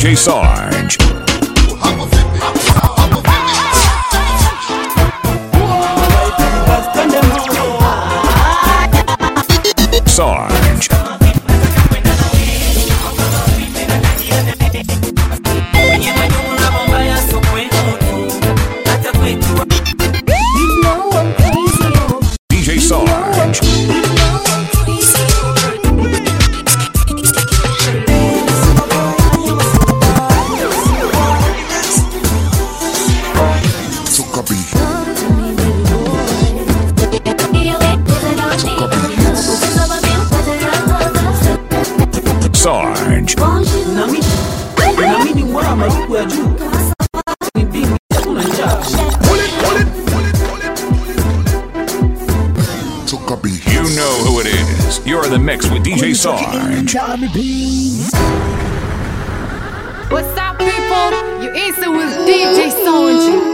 DJ Sarge. Sarge. DJ Sarge. Took a beat. Sarge. Naamini mbona malipo ya juu ni bingi, hakuna njaa. Took a beat. You know who it is. You're in the mix with DJ Sarge. What's up, people? You answer with DJ Sound.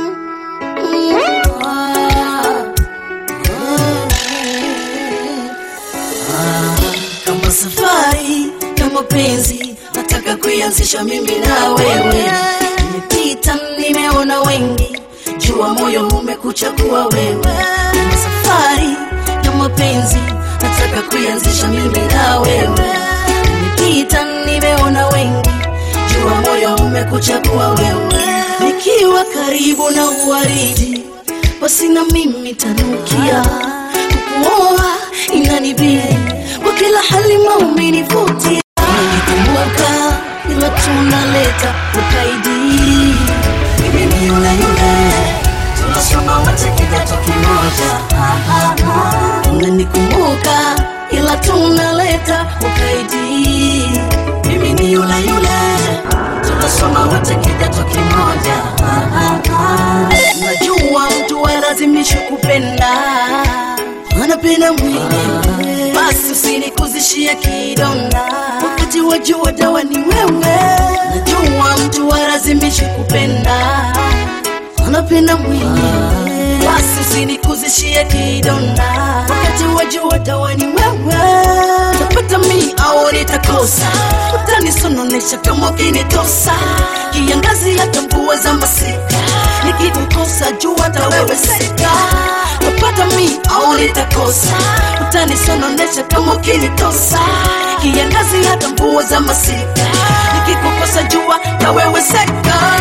kama safari ya mapenzi nataka kuianzisha mimi na wewe nimepita nimeona wengi jua moyo umekuchagua wewe kama safari ya mapenzi nataka kuianzisha mimi na wewe nimepita nimeona wengi jua moyo umekuchagua wewe nikiwa karibu na uwaridi basi na mimi tanukia kukuoa inanibidi kwa kila hali maumenivutia nikumbuka ila tunaleta ukaidi mimi ni yule yule tunasoma wote kidato kimoja Ah, ah, ah. unanikumbuka ila tunaleta ukaidi mimi ni yule yule tunasoma wote kidato kimoja Ah, ah, ah. najua mtu alazimishi kupenda anapenda mwingine basi usinikuzishie kidonda wakati wajua dawa ni wewe najua mtu alazimishi kupenda anapenda mwingine basi usinikuzishie kidonda wakati wajua dawa ni wewe tapata mi au nitakosa utanisononesha kama ukinitosa kiangazi hata mvua za masika nikikukosa jua hata wewe seka tapata mi au nitakosa utanisononesha kama ukinitosa kiangazi hata mvua za masika nikikukosa jua na wewe seka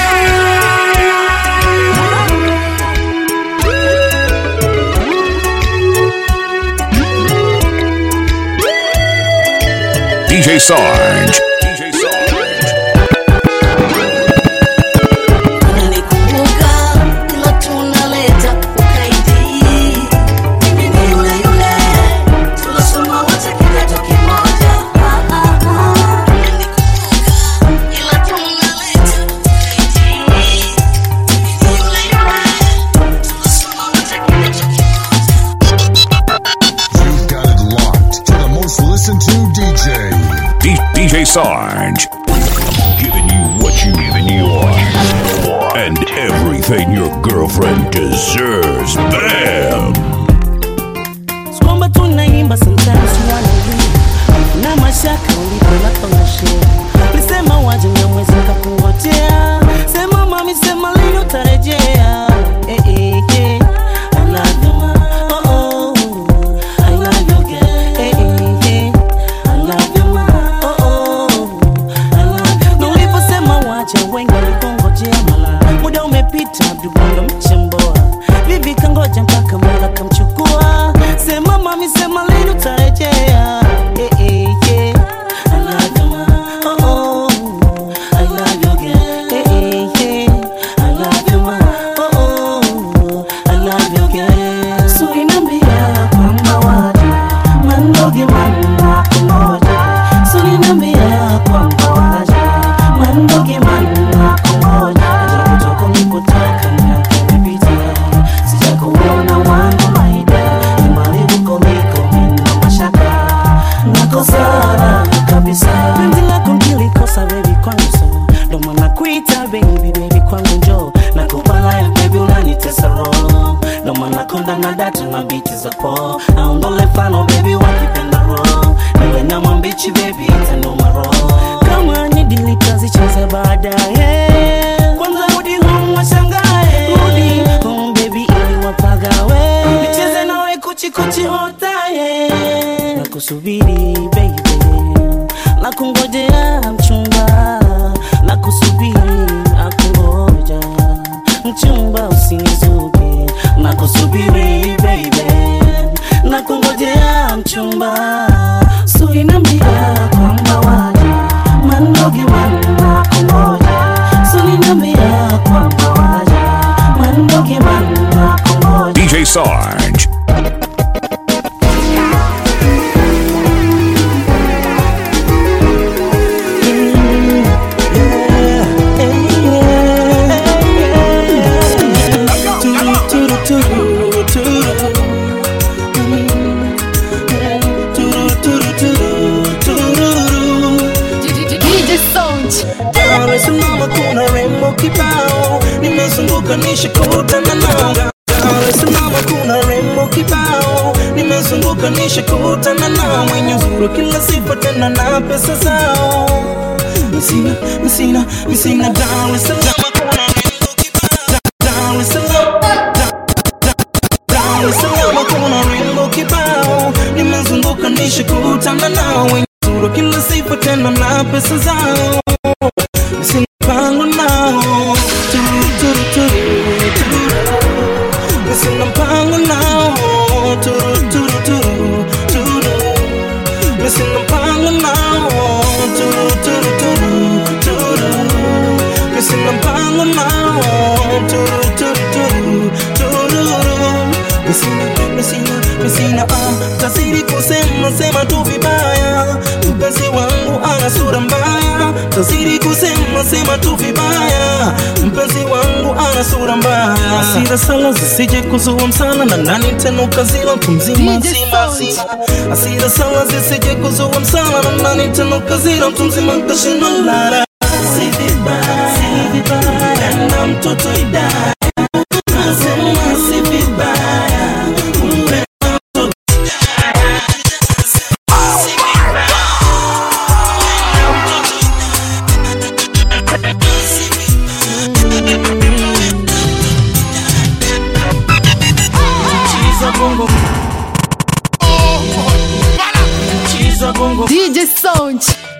DJ Sarge. DJ Sarge. unanikumbuka ila tunaleta ukaidi mimi ni yule yule tunasoma wote kidato kimoja Ah, ah, ah. Unanikumbuka ila tunaleta ukaidi mimi ni yule yule tunasoma wote kidato kimoja You've got it locked to the most listened to DJ. D- DJ Sarge. Giving you what you giving you want. And everything your girlfriend deserves. Bam! kwamba tunaimba sometimes wanajua na mashaka ulipolapangashia lisema waje na mwezi kakungojea sema mami sema lini utarejea eh, eh, eh. I love you, ma. Oh, oh. I love you, girl. Eh, eh, eh. I love you, ma. Oh, oh. I love you, girl. Na uliposema waje wengi walikungojea mala muda umepita abdubondo mchemboa vivi kangoja mpaka mola kamchukua sema mami sema lini utarejea Eh, eh, yeah. I love you, ma. Oh, oh. I love you, girl. Eh, eh, yeah. I love you, ma. Oh, oh. I love you, girl. So inambia kwamba waje mandoge manna kumoja so inambia kwamba waje mandoge manna kumoja aja kutoka nilipotaka miaka imepita sijakuona wangu maida imalibuko miko mina mashaka nakosana kabisa penzi lako nkilikosa bebi kwangu so ndo maana kuita baby baby kwangu njo nakupalaya baby unanitesa roho ndo maana konda na data na biti za po aondole fano baby wakipenda roho niwe na mwambichi baby itanuma roho kama ni dili kazi baadaye kwanza rudi home washangae rudi home baby ili wapagawe nicheze nawe kuchikuchi hotaye nakusubiri baby nakungojea mchumba nakusubiri nakungoja mchumba usinizuge nakusubiri baby nakungojea mchumba sulinambia kwamba waje mandoge wanakungoja sulinambia kwamba waje mandoge wanakungoja DJ Sarge. DJ Sound. Dar es Salaam kuna rembo kibao, nimezunguka nishakutana nao. Dar es Salaam kuna rembo kibao, nimezunguka nishakutana nao. Mwenye uzuri kila sifa tena na pesa zao. Msina, msina, msina Dar es Salaam kuna rembo kibao. Dar es Salaam Dar es Salaam kuna rembo kibao, nimezunguka nishakutana nao. Wenye uzuri kila sifa tena na pesa zao Mpango nao Turu, turu, turu, turu. Sina mpango nao Turu, turu, turu, turu. Sina mpango nao Turu, turu, turu, turu. Sina mpango nao Turu, turu, turu, turu. Misina, misina, misina ah, tazidi kusema sema tu vibaya mpenzi wangu ana sura mbaya tazidi kusema sema tu vibaya mpenzi wangu ana sura mbaya asira sala zisije kuzua msala na nani tena ukazila mtu mzima DJ mzima Sound. mzima asira sala zisije kuzua msala na nani tena ukazila mtu mzima kashinda lala si vibaya si vibaya na mtoto idaya nasema si vibaya kumbe Chiza bongo Chiza bongo DJ Sound.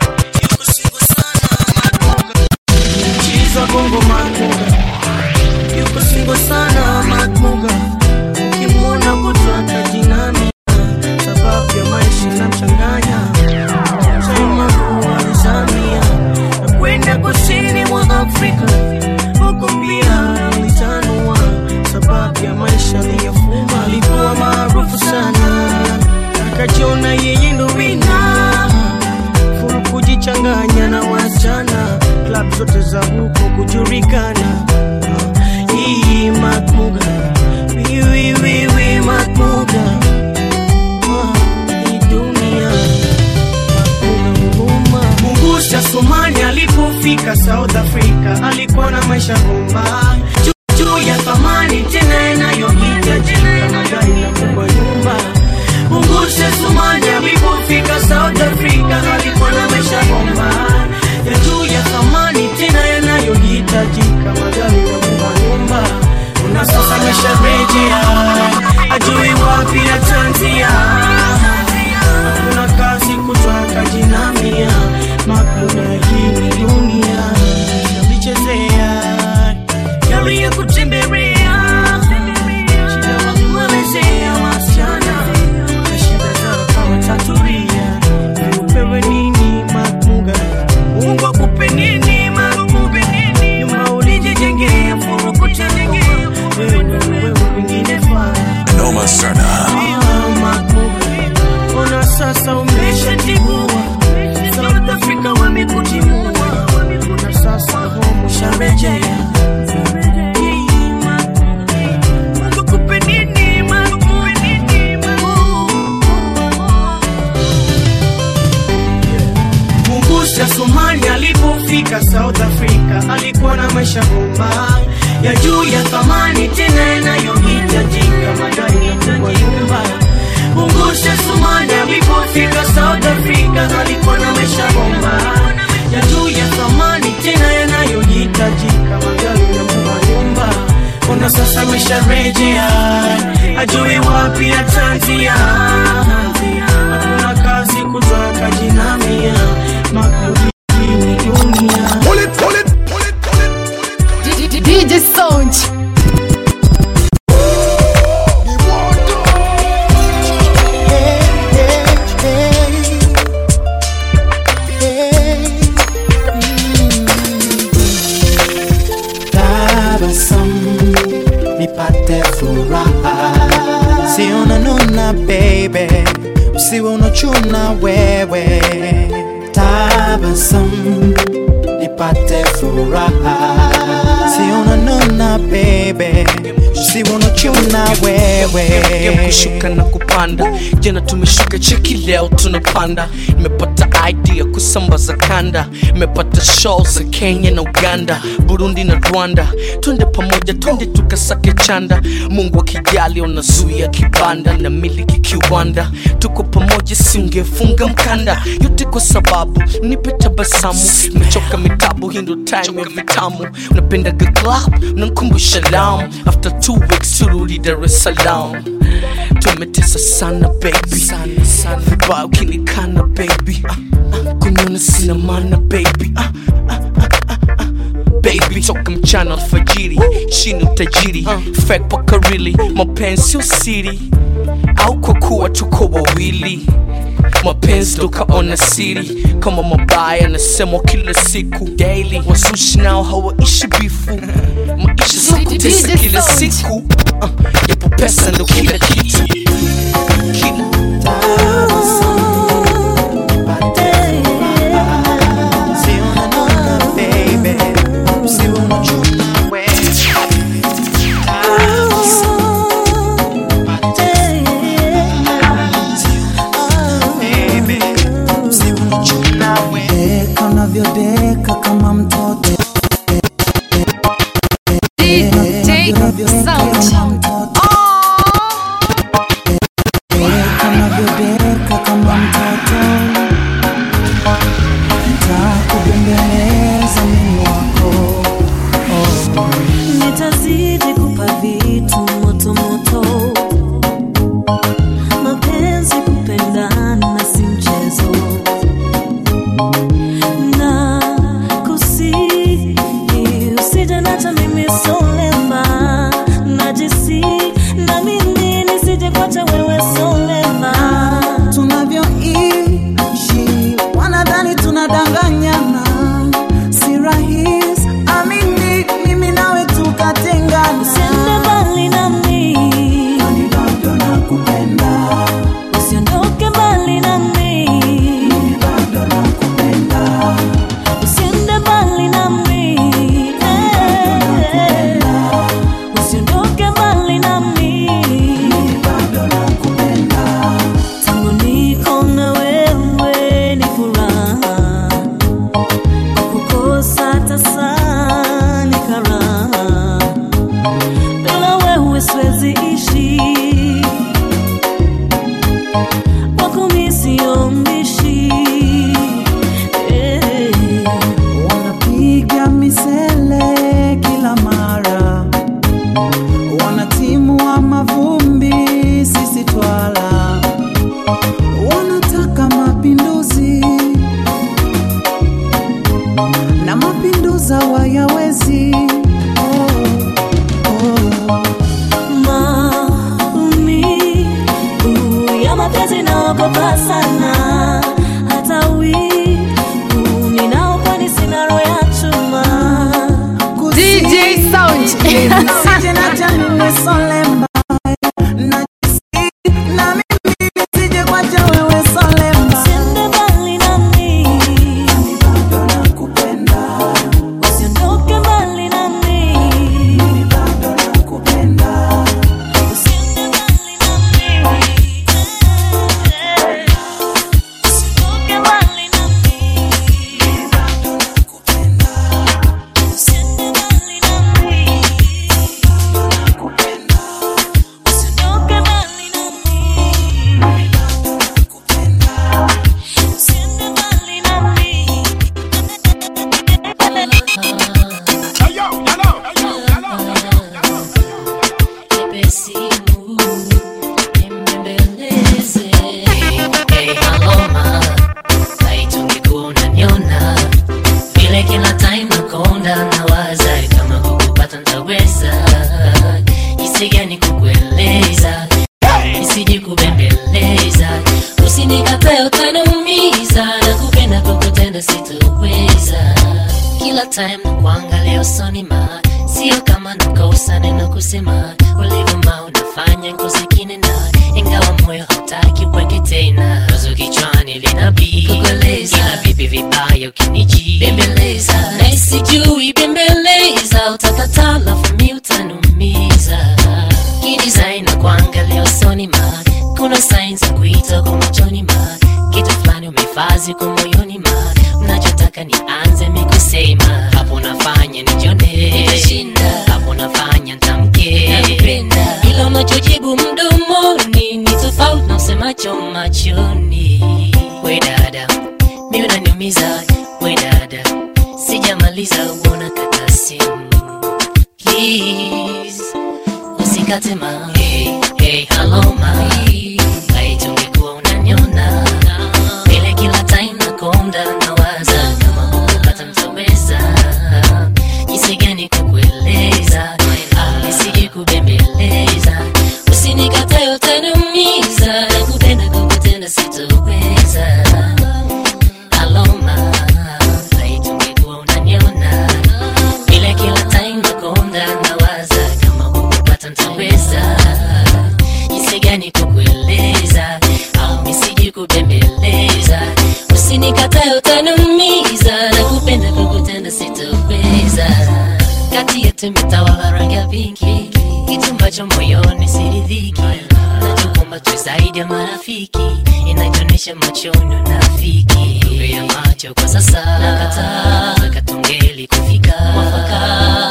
Chiza bongo makuga Yuko singo sana makuga Ukimwona kutwaka jinami Sababu ya maisha na mchanganya Sema kuwa Zambia Na kwenda kusini mwa Afrika Huko pia alitanua Sababu ya maisha aliyofuma Alikuwa maarufu sana Akajiona yeye ndo wina furu kujichanganya na wasichana klab zote za huko kujulikana hii makmuga wiwiwiwi makmuga hii dunia Makmuga mungusha sumani alipofika south africa alikuwa na maisha bomba Juu- juu ya thamani tena inayohitajika magari na kubwa nyumba Mungusha Sumani alipofika South Africa alikuwa na maisha bomba ya juu ya thamani tena yanayohitajika magari na kubwa nyumba. Na sasa amesharejea ajui wapi atanzia, hakuna kazi kutwaka jinamia makuna hii ni dunia yalichezea yali ya kutembelea shida wakumwelezea wasichana na shida zao kama taturia upewe nini makuga mungu akupe nini makuga nyuma ulijijengea furukutengea wewe ndo wewe wengine faa Noma Serna. Ona sasa umeshatibua South Africa wamekutimua Na sasa home usharejea Mungu akupe nini, Mungu akupe nini, Mungusha Sumani alipofika South Africa alikuwa na maisha bomba ya juu ya thamani tena yanayohitajika magari na kubwa nyumba. Mungusha Sumani alipofika South Africa alikuwa na maisha bomba ya juu ya thamani tena dunia tanzia hakuna kazi kutaka jinamia makabidini dunia Pull it, pull it, pull it, pull it. DJ Sound. tabasamu nipate furaha si unanuna baby usiwe unachuna wewe tabasamu nipate furaha si unanuna baby usiwe unachuna wewe kushuka na kupanda jana tumeshuka cheki leo tunapanda nimepata idea kusambaza kanda nimepata show za kenya na uganda burundi na rwanda twende pamoja twende tukasake chanda mungu akijali unazuia kibanda na miliki kiwanda tuko pamoja singefunga mkanda yote kwa sababu nipe tabasamu nimechoka mitabu hii ndo time ya vitamu unapendaga club unankumbusha lam after two weeks turudi dar es salaam tumetesa sana baby sana sana vibaya ukinikana baby ah, ah, kunyona sina mana baby ah, ah, ah, ah, ah. baby toka mchana alfajiri chini utajiri fake paka really mapenzi sio siri au kwa kuwa tuko wawili mapenzi tukaona siri kama mabaya nasemwa kila siku daily wasushi nao hawaishi bifu maisha sio kutesa DJ kila Sound. siku uh, yapo pesa ndo kila kitu kila Si unanuna baby usiwe unachuna wewe baby usiwe unachuna wewe deka unavyodeka kama mtoto DJ Sound. deka unavyodeka kama mtoto ntakubembeleza mimi wako nitazidi kupa vitu moto moto mapenzi kupendana si mchezo na kusihi usije nacha mimi solema najisi na mimi nisije kwacha wewe solema tunavyoishi wanadhani tunadanganyana si rahis amini mimi nawe tukatengana usiende mbali nami Kwani bado nakupenda usiondoke mbali nami mimi bado nakupenda usiende mbali nami eh. usiondoke mbali nami mimi bado nakupenda tangu niko na wewe ni furaha kukosa tasa ni karaha bila wewe siwezi ishi wako mi sio mbishi eh. wanapiga misele kila mara wanatimua mavumbi sisi twala wanataka mapinduzi na mapinduza wayawezi oh, oh. maumivu ya mapenzi naogopa sana hata wivu ninaokwani sina roho ya chuma DJ Sound. Nisije na jamii solemba najisi na mimi nisije kwacha wewe solemba usiende mbali nami bado nakupenda usiondoke mbali nami bado nakupenda usiende mbali nami sitoweza kila time na kuangalia usoni ma sio kama nakosa neno kusema ulivyoma unafanya ngozi kinena ingawa moyo hautaki uweke tena wazo kichwani linabii kukueleza ila vipi vibaya ukiniji bembeleza na sijui bembeleza utakataa lafu mi utanumiza kidesign na kuangalia usoni ma kuna signs za kuita kwa machoni ma kitu fulani umefazi kwa moyoni ma mnachotaka nianze mikusema hapo nafanya nijone hapo nafanya ntamke ila unachojibu mdomoni ni tofauti na usemacho machoni we dada mi unaniumiza we dada sijamaliza uona kata simu please usikate ma hey, hey, hello ma laiti ungekuwa unaniona vile kila time nakonda nawaza kama hukupata mtaweza jinsi gani kukueleza Ah, nisije kubembeleza usinikatae utaniumiza kupenda kukutenda sitoweza aloma laiti ungekuwa unaniona vile kila time nakonda nawaza kama hukupata ntaweza jinsi gani kukueleza au nisiji kubembeleza usinikatae utaniumiza na kupenda kukutenda sitoweza kati yetu imetawala rangi ya pinki kitu ambacho moyoni siridhiki nachokomba tu zaidi ya marafiki inajionyesha machoni unafiki Nuru ya macho kwa sasa nakataa katungeli kufika mwafaka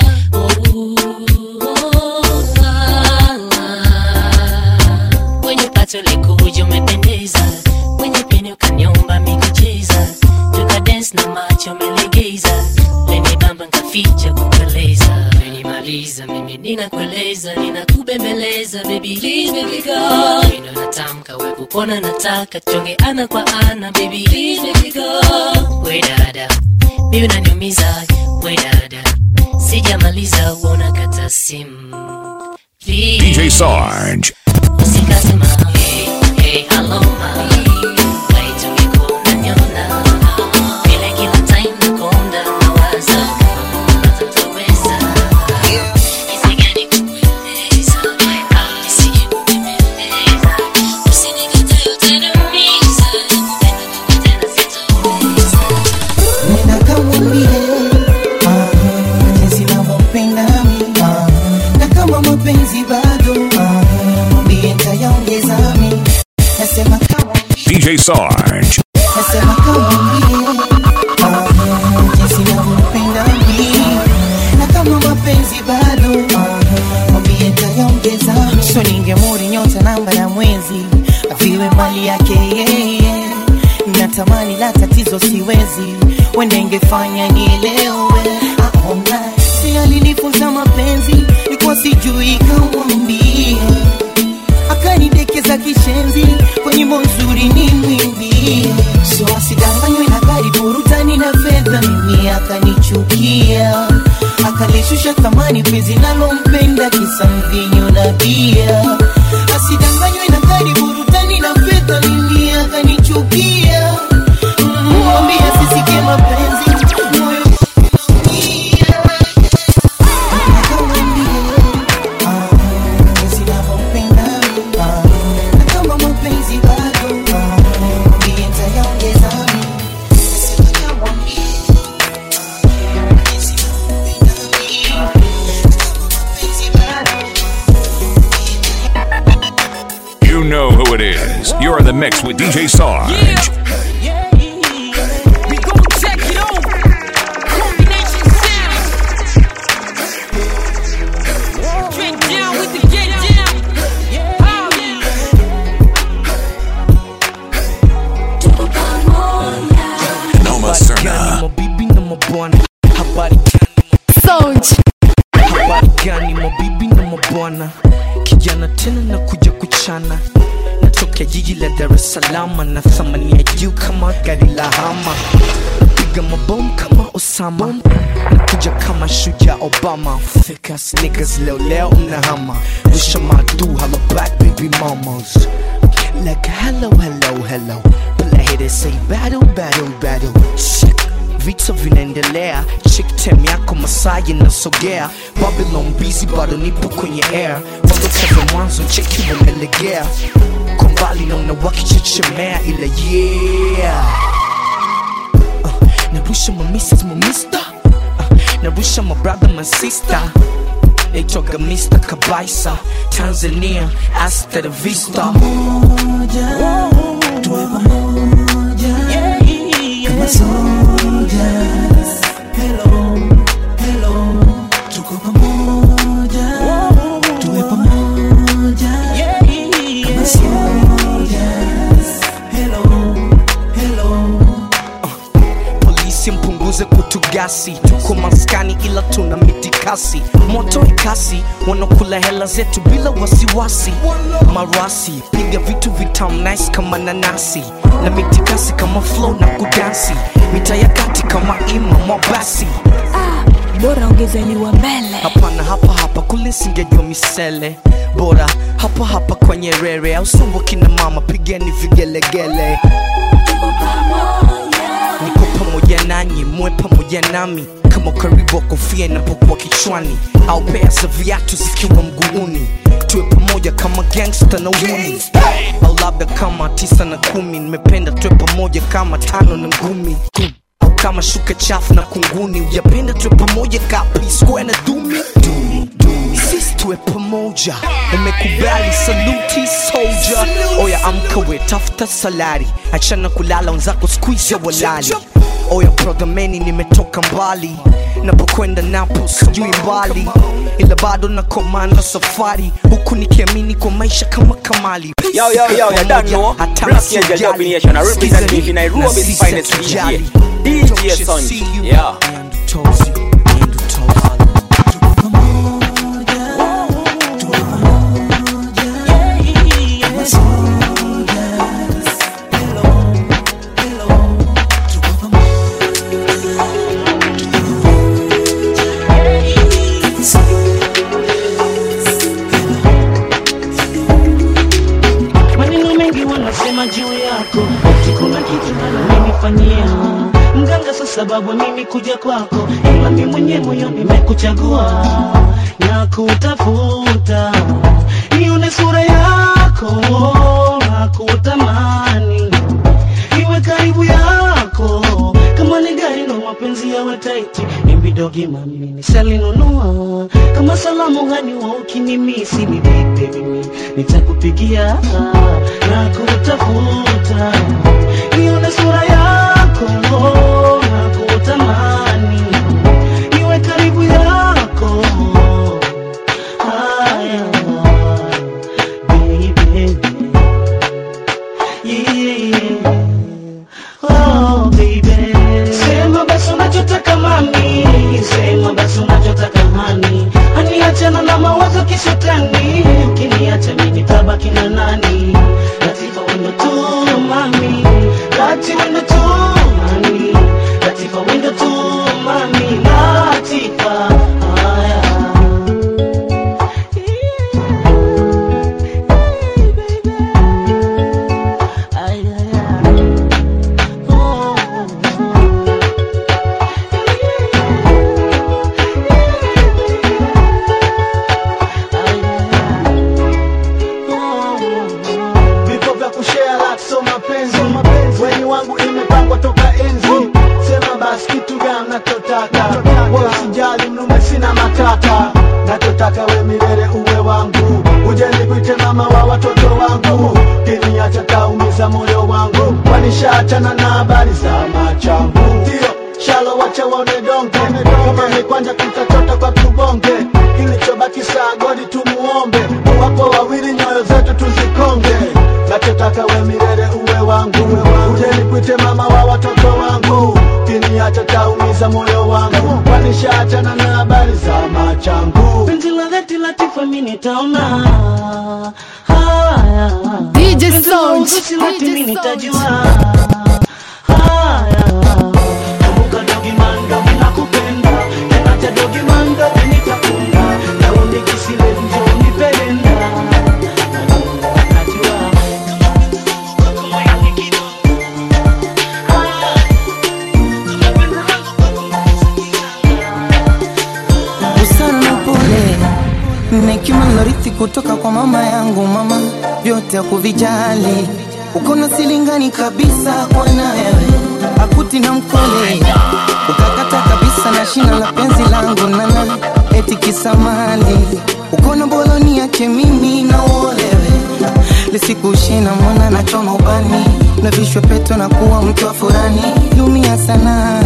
kwenye pato likuja umependeza kwenye peni ukanyomba mikucheza tuka dance na macho umelegeza leni bamba nkaficha kukueleza menimaliza mimi ninakueleza ninakubembeleza baby please baby go mino natamka we kupona nataka chonge ana kwa ana baby please baby go we dada mi unaniumiza we dada sijamaliza uona kata simu Please. DJ Sarge. Usikasema, hey, hey, hello, ma. Wait, ungekuwa unaniona. Vile kila time nakonda, nawaza kama hukupata utaweza. Jinsi gani kukueleza, au nisije kubembeleza. Usinikatae utaniumiza, kupenda kukutenda sitoweza. nenda kamwambie ah, jinsi navyopenda mi ah, na kama mapenzi bado ah, mwambie ntayaongeza mi nasema kamwambie DJ Sarge. nasema kamwambie ah, jinsi navyopenda mi na kama mapenzi bado ah, mwambie ntayaongeza mi so ningemuri nyota namba ya mwezi aviwe mali yake yeye natamani la tatizo siwezi wende ingefanya nielewe aona si alinifunza mapenzi nikuwa sijui kamwambie akanidekeza kishenzi kwa nyimbo nzuri ni mwimbie so asidanganywe na gari burutani na fedha mimi akanichukia akalishusha thamani penzi nalompenda kisa mvinyo na bia asidanganywe na gari burutani na fedha mimi akanichukia mwambie asisikie mapenzi moyo unaumia. You know who it is. You're in the mix with DJ Sarge. We gon' check it over. Combination sound. Get down with the get down. Noma Gani Serna. mabibi na mabwana habari Sound. habari gani mabibi na mabwana kijana tena na kuja kuchana natokea jiji la dar es salama na thamani ya juu kama gari la hama napiga mabomu kama osama nakuja kama shuja obama Thick ass niggas leo leo mnahama wisha madu hala back baby mamas like hello hello hello but I hear they say battle battle battle Shit. vita vinaendelea chiktem yako masaa yanasogea babylon busy bado nipo kwenye air walokaza mwanzo cheki wamelegea kwa mbali naona wakichechemea ila yeah uh, narusha ma mrs ma mister uh, narusha ma brother ma sister naitwaga mr kabaisa tanzania hasta la vista tuwe pamoja kama soldiers. Hello, hello, tuko pamoja tuwe pamoja kama soldiers. Hello, hello. polisi mpunguze kutugasi tuko maskani ila tuna mitikasi moto ikasi wanakula hela zetu bila wasiwasi marasi piga vitu vitam nice kama nanasi na mitikasi kama flow na kudansi mita ya kati kama ima mwabasi bora ongezeliwa mbele hapana hapa hapa kule singejua misele bora hapa hapa kwenye rere au sumbo kina mama pigeni vigelegele niko pamoja nanyi muwe pamoja nami kama karibu wa kofia inapokuwa kichwani au pea za viatu zikiwa mguuni tuwe pamoja kama gangsta na uni au labda kama tisa na kumi nimependa tuwe pamoja kama tano na ngumi au kama shuka chafu na kunguni ujapenda tuwe pamoja kapi square na dumi dumi dumi sisi tuwe pamoja umekubali saluti soldier oya amkawe tafuta salari achana kulala wenzako skuiza walali oya programeni nimetoka mbali napokwenda napo sijui mbali ila bado na komanda safari huku nikiamini kwa maisha kama kamali Yo, yo, yo, you don't know. Hata Black Angel msijali. Dub Nation, I represent Sikiza DJ Nairobi's na sisi finest hatujali. DJ. Don't DJ you Son. see you? Yeah. Nyandu Tozi, Nyandu Tozi. maneno mengi wanasema juu yako ati kuna kitu nanifanyia mganga sa sababu ya mimi kuja kwako ila mi mwenye moyo nimekuchagua na kutafuta nione sura yako na kutamani iwe karibu yako kama ni gari ndo mapenzi yawe taiti imbidogi mami nisalinunua kama salamu gani wa ukinimisi ni vipi mimi nitakupigia na kutafuta nione sura yako na kutamani iwe karibu yako haya baby yeah. Oh, baby. Sema basi unachotaka mami, sema basi unachotaka hani, hani achana na mawazo kishetani, ukiniacha mimi tabaki na nani? Latifa wendo tu mami, lati wendo tu mami, Latifa wendo tu mami, Latifa haya vipo vya kushare like so mapenzi weni wangu imepangwa toka enzi sema basi kitu gani nachotaka wewe usijali mnume sina matata nachotaka we milele uwe wangu uje nikuite mama wa watoto wangu kiniacha taumiza moyo wangu wanishaachana na habari za machangu ndio shalo wacha waone donge kama ni kwanja tutachota kwa tubonge kilichobaki saa godi tumuombe wapo wawili nyoyo zetu tuzikonge nachotaka we milele uwe wangu uje nikuite mama wa watoto wangu kiniacha taumiza moyo wangu wanishaachana na habari za machangu penzi la dhati Latifa mi nitaona haya DJ Penzi la Sound, uzushi lati DJ mi Sound. nitajua haya kumbuka dogi mando mi nakupenda tenacha dogi mando mi nitakunda leo nikisile njo nipelenda najua kama yani kidogo haya kama penzi la kutoka kwa mama yangu, mama vyote hakuvijali, ukona silingani kabisa kwa naye akuti na mkole, ukakata kabisa na shina la penzi langu nana, eti kisamali, ukona boloni yake mimi na uolewe lisikushina mwana na choma ubani na vishwe peto na kuwa mtu wa furani, lumia sana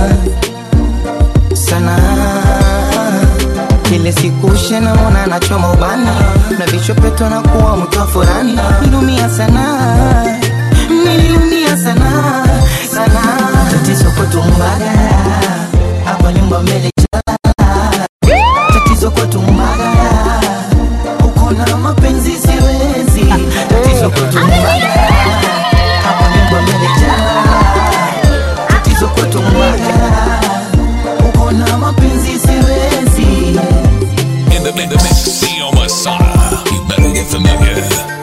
sana kile siku shena mwana nachoma ubani na vichopeto na kuwa mtu wa furani nilumia sana nililumia sana sana tatizo kutumbaga hapa nyumba mbele tatizo kutumbaga uko na mapenzi siwezi tatizo kutumbaga hapa nyumba mbele tatizo kutumbaga uko na mapenzi siwezi In the, in the mix, Theo Masada. You better get familiar.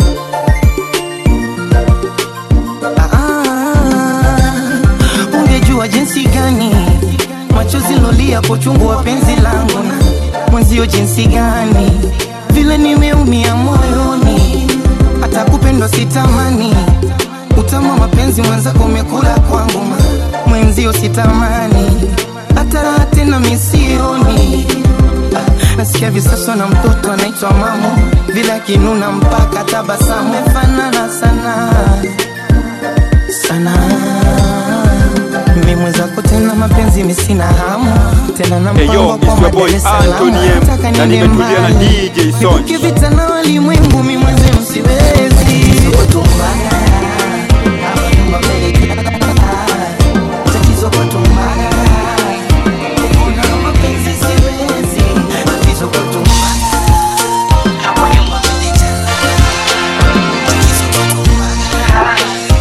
Ah, ungejua jinsi gani machozi lolia kwa uchungu wa penzi langu na mwenzio jinsi gani vile nimeumia moyoni hata kupendwa sitamani utamu wa mapenzi mwenzako umekula kwangu ma- mwenzio sitamani hata raha tena misioni Ah, nasikia visaso na mtoto anaitwa mamo vile akinuna mpaka tabasamu mefanana sana sana mimi mwenzako tena mapenzi misina hamu tena na Hey, yo, mpango it's kwa your boy Dar es Salaam. Anthony M, Nataka na niende nimetulia na mbali. DJ Sonj. Nivuke vita na walimwengu mi mwenze msiwezi Kutumbaga, hapa nyumba mbele. Tatizo kutumbaga, kuna mapenzi siwezi. Tatizo kutumbaga, hapa nyumba mbele. Tatizo kutumbaga,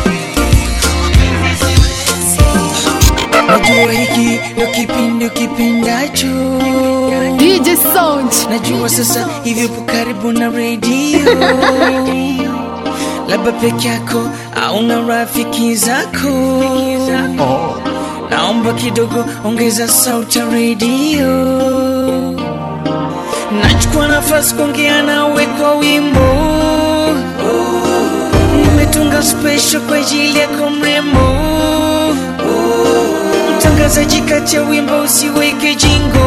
najua hiki ndo kipindi kipindacho DJ Sound. najua sasa hivi upo karibu na redio labda peke yako au na rafiki zako naomba kidogo ongeza sauti ya redio nachukua nafasi kuongea nawe kwa wimbo nimetunga special kwa ajili yako mrembo mtangazaji kati ya wimbo usiweke jingo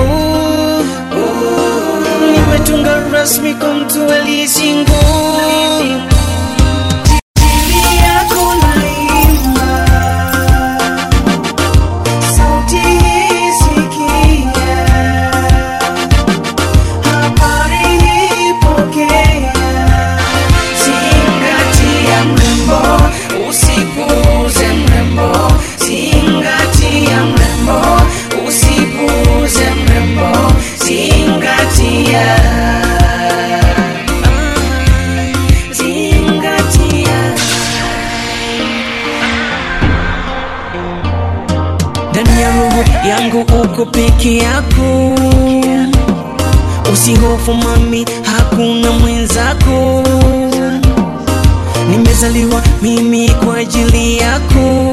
nimetunga rasmi kwa mtu aliyesingo Ajili yako naimba, sauti hii sikia, habari hii pokea, zingatia mrembo, usipuuze mrembo, zingatia mrembo, usipuuze mrembo, zingatia zingatia ndani ya roho yangu uko peke yako usihofu mami hakuna mwenzako nimezaliwa mimi kwa ajili yako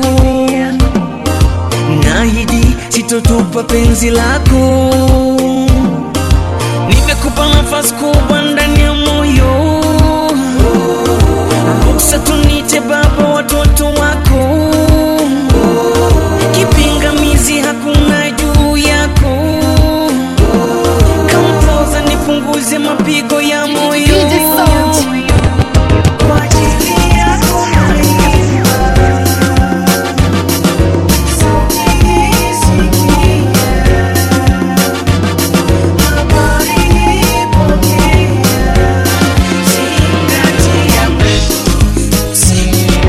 nahidi sitotupa penzi lako nimekupa nafasi kubwa ndani ya moyo ruksa tunite baba watoto wako kipingamizi hakuna juu yako kampoza nipunguze mapigo ya moyo DJ Sound. Kwa ajili yako Zingatia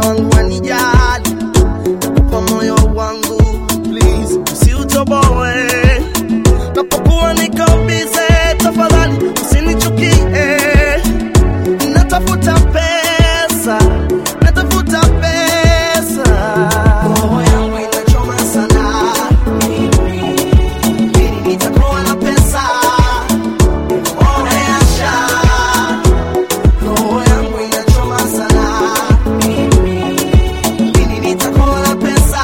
wangu wanijali kwa moyo wangu please usiutoboe napokuwa niko bize tafadhali usinichukie natafuta pesa natafuta pesa roho yangu inachoma sana lini nitakuwa na pesa oneasha roho yangu inachoma sana lini nitakuwa na pesa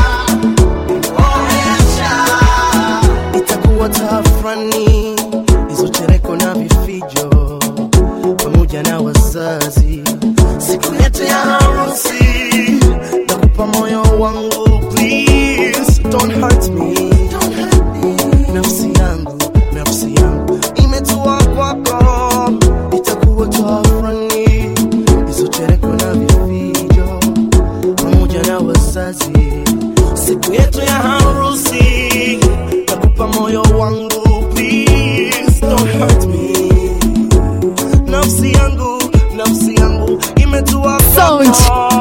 oneasha itakuwa tafrani hizo chereko na vifijo pamoja na wazazi siku yetu ya harusi nakupa moyo wangu please don't hurt me nafsi yangu nafsi yangu imetua kwako itakuwa tafrani hizo chereko na vifijo pamoja na wazazi siku yetu ya harusi nakupa moyo wangu please don't hurt me nafsi yangu nafsi yangu imetua kwako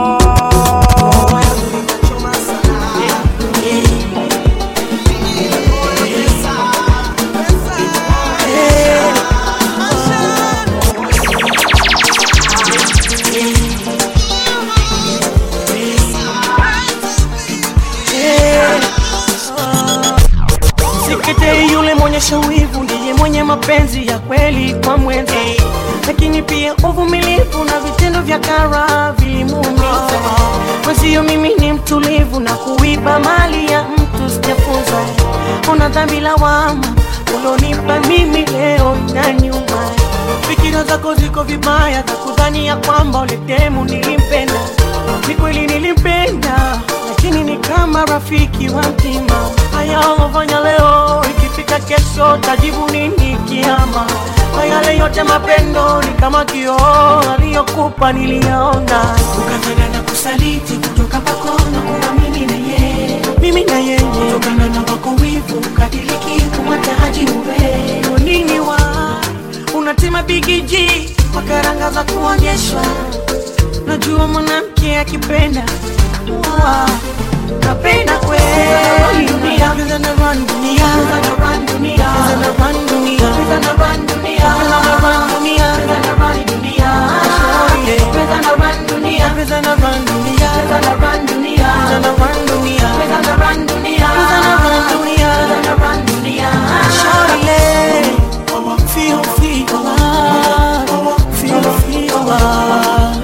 Sikete yule mwonyesha wivu ndiye mwenye mapenzi ya kweli kwa mwenza, lakini pia uvumilivu na vitendo vya kara vilimuumiza. Mwenzio mimi ni mtulivu na kuiba mali ya mtu sijafunza. Una dhambi lawama ulonipa mimi leo na nyuma. Fikira zako ziko vibaya za kudhani ya kwamba uletemu nilimpenda. Ni kweli nilimpenda, lakini ni kama rafiki wa mtima. Haya ulofanya leo, ikifika kesho tajibu nini kiama? Kwa yale yote mapendo ni kama kioo aliyokupa niliyaona, ukataka na kusaliti kutoka kwako na kuwa mimi na yeye, mimi na yeye, kutokana na wako wivu ukadiliki kumwacha haji uwe Kwa nini wa unatema bigiji kwa karanga za kuonyeshwa najua mwanamke akipenda Wa, napenda kweli dunia Pesa na run dunia Pesa na run dunia Pesa na run dunia Pesa na run dunia Pesa na run dunia Pesa na run dunia Pesa na run dunia Pesa na run dunia Pesa na run dunia Pesa na run dunia Pesa na run dunia Pesa na run dunia Pesa na run dunia Shawty Feel, feel love Feel, feel love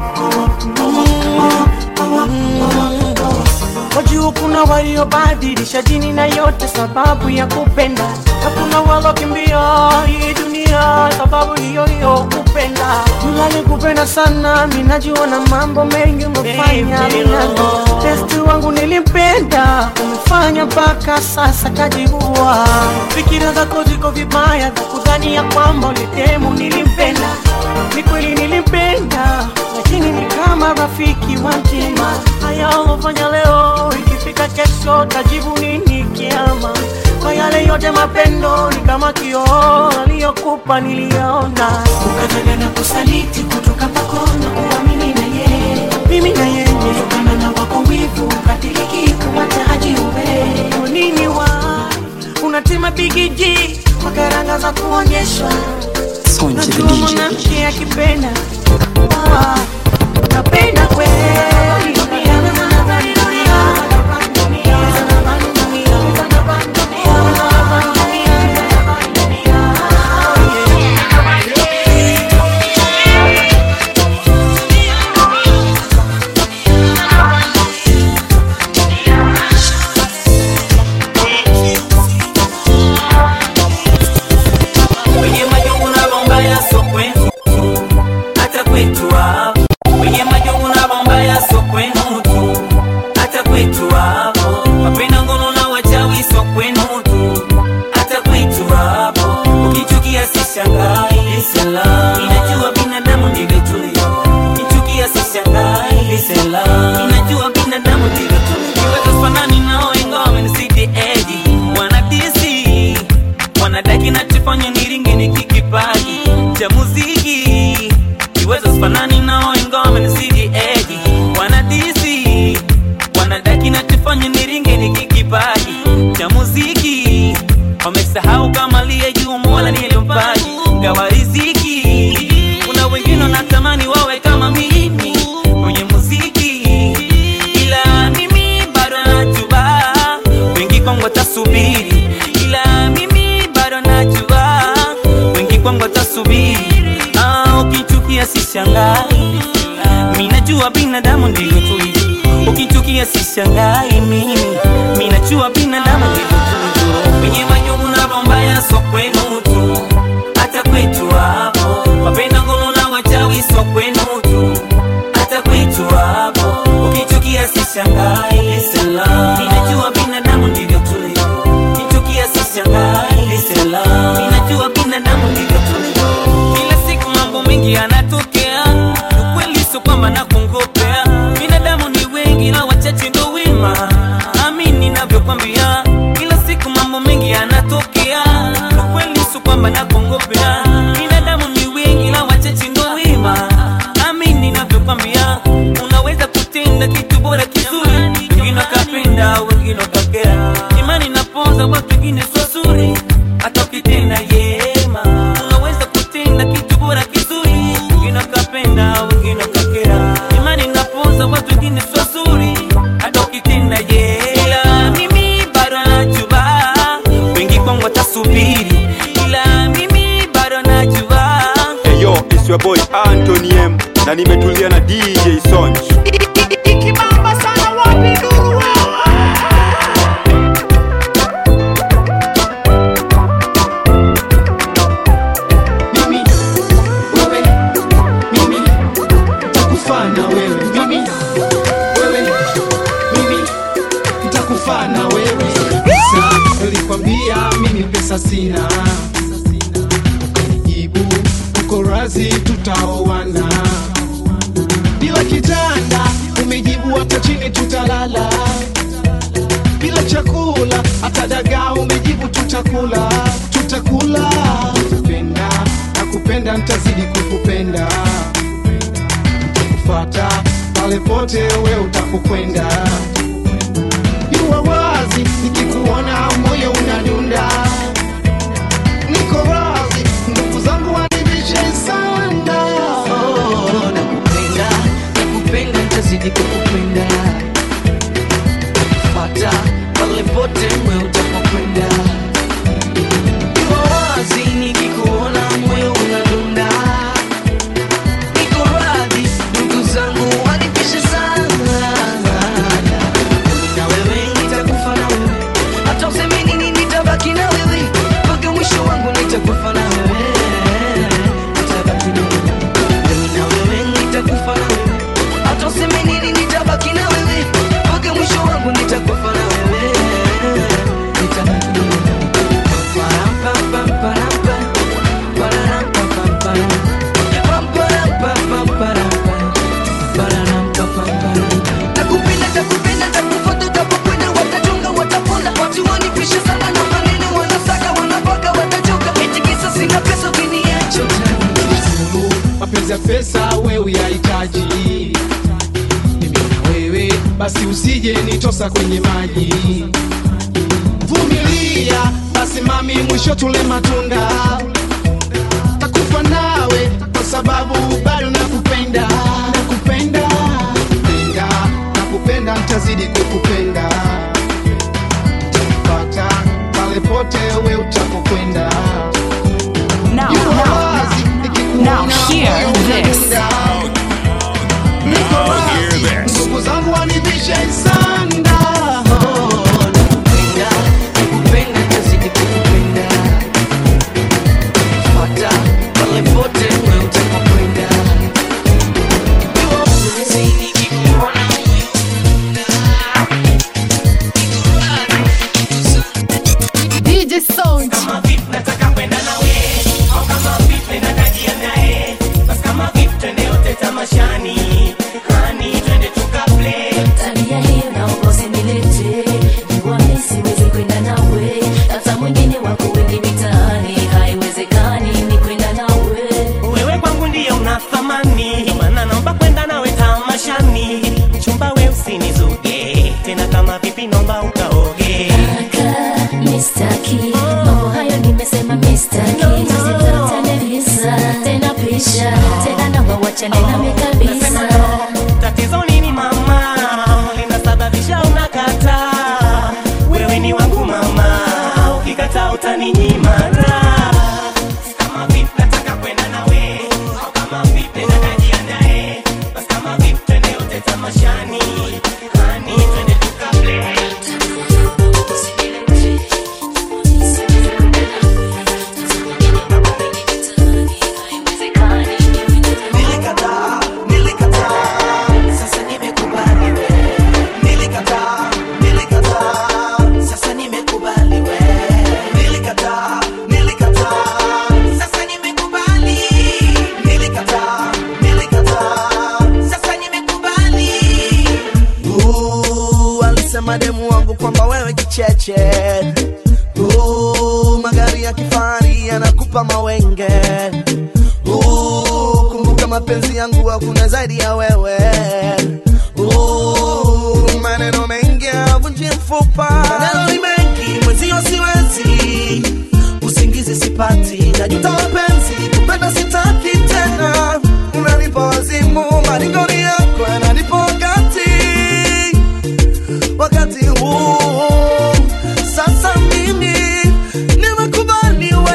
Wajua kuna waliobadilisha dini na yote sababu ya kupenda, na kuna walokimbia hii dunia sababu hiyo hiyo kupenda. Mlali kupenda sana, mimi najua na mambo mengi umefanya minano. Testi wangu nilimpenda, umefanya mpaka sasa kajiua. Fikira zako ziko vibaya za kudhani ya kwamba ulitemu nilimpenda. Ni kweli nilimpenda, lakini ni kama rafiki wa mtima. Haya ulofanya leo, ikifika kesho tajibu nini kiama? Kwa yale yote mapendo ni kama kioo aliyokupa niliyaona, ukataka na kusaliti kutoka kwako na kuwa mimi na yeye, mimi na yeye, kutokana na wako wivu ukadiliki kumwacha haji uwe Kwa nini wa unatema bigiji kwa karanga za kuonyeshwa Najua mwanamke akipenda Wa, napenda kweli Kwenye majungu na mambaya so kwetu, hata kwetu hapa sishangai minajua binadamu ndivyo tulivyo ukichukia sishangai mimi minajua binadamu ndivyo tulivyo wenye majungu na roho mbaya so kwenu tu hata kwetu hapo wapenda ngono na wachawi so kwenu tu hata kwetu hapo ukichukia sishangai Listen love. ninajua binadamu ndivyo tulivyo ukichukia sishangai Listen love. ninajua binadamu ndivyo tulivyo kila siku mambo mengi yanatokea ukweli sio kwamba nakungopea binadamu ni wengi na wachache ndo wema amini navyokwambia kila siku mambo mengi yanatokea ukweli sio kwamba nakungopea binadamu ni wengi na wachache ndo wema amini navyokwambia unaweza kutenda kitu bora kizuri wengine wakapenda wengine wakakera imani napoza watu wengine sio zuri hata ukitenda yema unaweza kutenda kitu bora kizuri wengine wakapenda wengine wakakera imani napoza watu wengine sio zuri hata ukitenda yema mimi bado najua wengi kwangu watasubiri ila mimi bado najua Hey yo, it's your boy Anthony M na nimetulia na DJ Sonj. Ikibamba sana wapi ndugu mimi wewe mimi nitakufana wewe mimi wewe mimi nitakufana wewe Sa, nilikwambia mimi pesa sina ukanijibu uko razi tutaoana bila kitanda umejibu hata chini tutalala bila chakula hata dagaa umejibu tutakula tutakula kupenda nakupenda ntazidi kukupenda nitakufata pale pote we utapokwenda jua wazi nikikuona moyo unadunda niko wazi ndugu zangu wanibishe sana Oh, nakupenda nakupenda ntazidi kukupenda fata pale pote mwe utapokwenda Iwa wazi nikikuona moyo unadunda niko radhi ndugu zangu wanipishe sana Mimi na wewe nitakufa na wewe hata useme nini nitabaki na wewe mpaka mwisho wangu nitakufa na wewe nitabaki na wewe mimi na wewe nitakufa na wewe hata useme nini nitabaki na wewe mpaka mwisho wangu nitakufa na wewe nitabaki na wewe Parampampamparampa, parampampamparam. Pamparampampamparampa, parampampamparam. Nakupenda, takupenda, takufuata utapokwenda, watachunga, wataponda, watu wanipisha sana na maneno wanasaka, wanapaka, watachoka, eti kisa sina pesa, ukiniacha utaniua. mapenzi ya pesa wewe yahitaji mimi na wewe basi usije nitosa kwenye maji vumilia basi mami mwisho tule matunda takufa nawe kwa sababu bado nakupenda nakupenda nakupenda nakupenda ntazidi kukupenda takupata pale pote we utapokwenda Now, Yuko now, wazi, nikikuona now hear moyo this. unadunda. Niko wazi, ndugu zangu wanivishe sanda Nakupenda, ntazidi kukupenda. Fuata pale pote wewe utapokwenda. Iwa wazi nikikuona DJ Sound. Kama vipi nataka kwenda nawe au kama vipi nenda najiandae basi kama vipi twende yote tamashani hani wanasema demu wangu kwamba wewe kicheche uh, magari ya kifahari yanakupa mawenge uh, kumbuka mapenzi yangu hakuna zaidi ya wewe uh, maneno mengi avunji mfupa maneno ni mengi mwenzio siwezi usingizi sipati najuta mapenzi kupenda sitaki tena unanipa wazimu maringoni yako yananipa wakati wakati huu sasa mimi nimekubali we